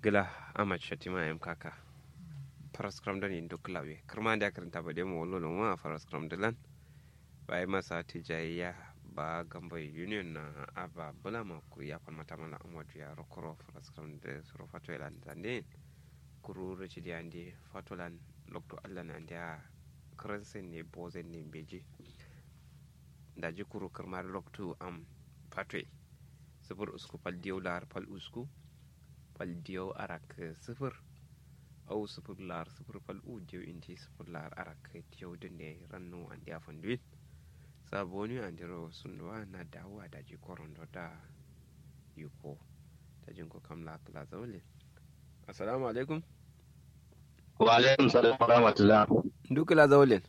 gila amad shatima yam kaka faras kram da ni duk lawe kirma da karanta ba demo wallo no ma faras kram da lan bai masa tijayya ba gamba union na aba bula ma ku ya fan mata mala amadu ya rokoro faras kram da suro fato elan zande kuru rachi di andi fatolan lokto allah na ndia kransen ne bozen ne beji da ji kuru kirma lokto am fatwe sifir usku fal diyau lar fal usku fal diyau arak sifir au sifir lar sifir fal u diyau inti sifir lar arak diyau dinde rannu an dia fonduit saboni an diro sunduwa na dawa da ji korondo da yuko ta jinko kamla kala zaule assalamu alaikum wa alaikum salam wa rahmatullah duk la zaule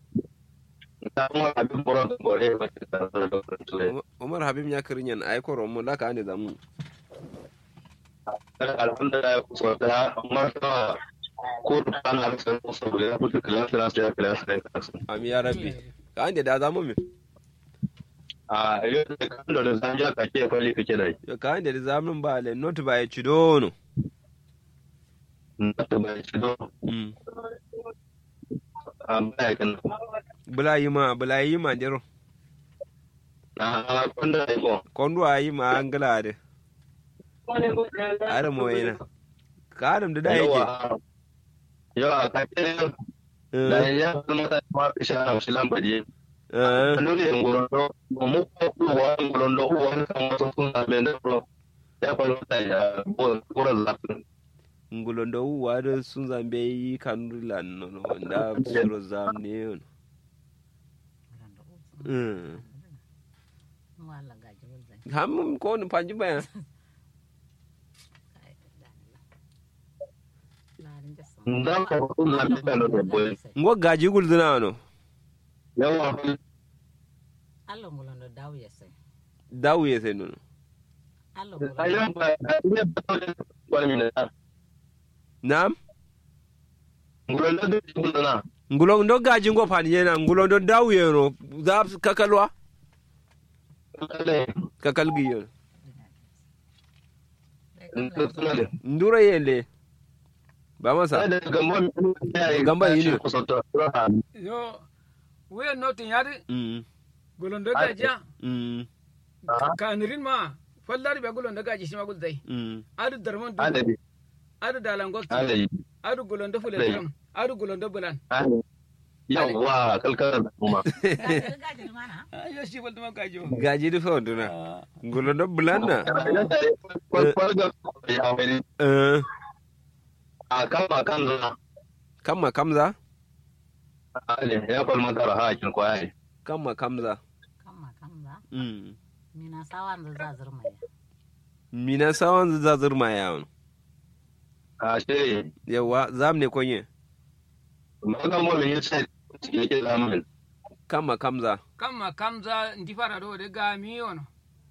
umar habib ya kirinyan ay koro mu laka ane zamu alhamdulillah ko da amma ta ko ta na san ko so da ku kila kila sai kila sai ami ya rabbi ka ande da zamu mi a yau da kan da zan ja ka ke kwali kake da yo ka ande da zamu ba le not ba ya cidono na ta bai ci do mm amma ya kan bula yi ma bula yi ma diro na kun da ko kondu ayi ma angala de are mo ina ka adam da da yake yawa ka ke da ya kuma ta ma isha na shi lambaje eh nuri ngorondo mu ko ko wa ngorondo wa kan wasu sun na bende pro ya fa ta ya ko ko la ngulondo wa da sun zambe yi kanurilan no no da suro zam ne yon mm ham ko ni panji ba ndan ko ko na be bende do boy ngo gaji gulduna no yawa Allo ngulondo daw yese. dawu yese no Allo ngulondo. ayan ba ne ba to ko mi na nam ngorondo do ko na ngulondo gaji ngo pan yena ngulondo dawu yeno za kakalwa ale kakal gi yon ntsale ndura yele ba masa ale gamba mi ya Gamba yini. ko so to yo we notin yadi mm gulondo gajiya mm kanirin ma fallari be gulondo gaji shima gulzai mm adu darman du ale adu dalangokti ale adu gulondo fuletram adu gulondo bulan ale yawa kalkar da kuma Gajin mana? yo shi falta ma gaji gaji du fa nduna ngulondo bulanna kwalga ya wani eh a kan ba kan zana kamma kamza ale ya kwalma tara hakin kwaye kamma kamza Kamma kamza. mm Mina sawan da za zurma ya. mina sawan za zurma yawon a shi yawa zam ne konye magan mu ya ce yake zamanin kamma kamza kamma kamza ndi fara do de ga mi ono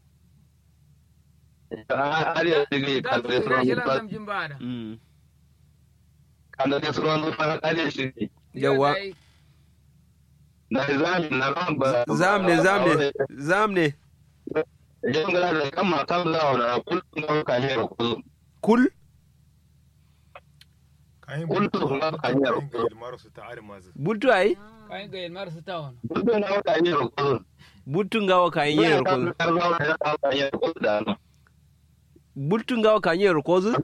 har ya dige da kan tu da ira suran jela ba dam jimbada mm kan da suran ba har ya shi yawa da zamin na ran ba zam ne zam ne zam ne idan ga da kan ma kan da wala kullum ga kan ne ko kul kullum ga kan ne ko butu ai kai ga yel mar suta ono kullum ga kan ne ko butu ngawa ka yero ko butu ngawa ka yero ko zu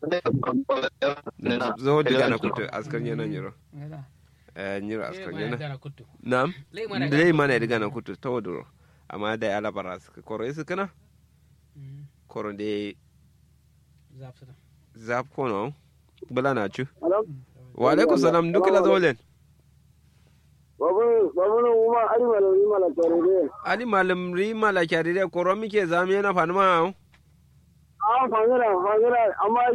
zo diga na kutu askar yana nyiro ngala eh nyiro e askar ma yana dara kuttu nam lei mana dai mana diga na kutu tawduro amma da ala baras koro isu kana koro de zapsata zap kono bala na chu wa alaikum salam dukila zolen babu babu no uma ari malo ni mala tore de ali malam ri mala kyari de koro mike zami yana fanma a fangara fangara amma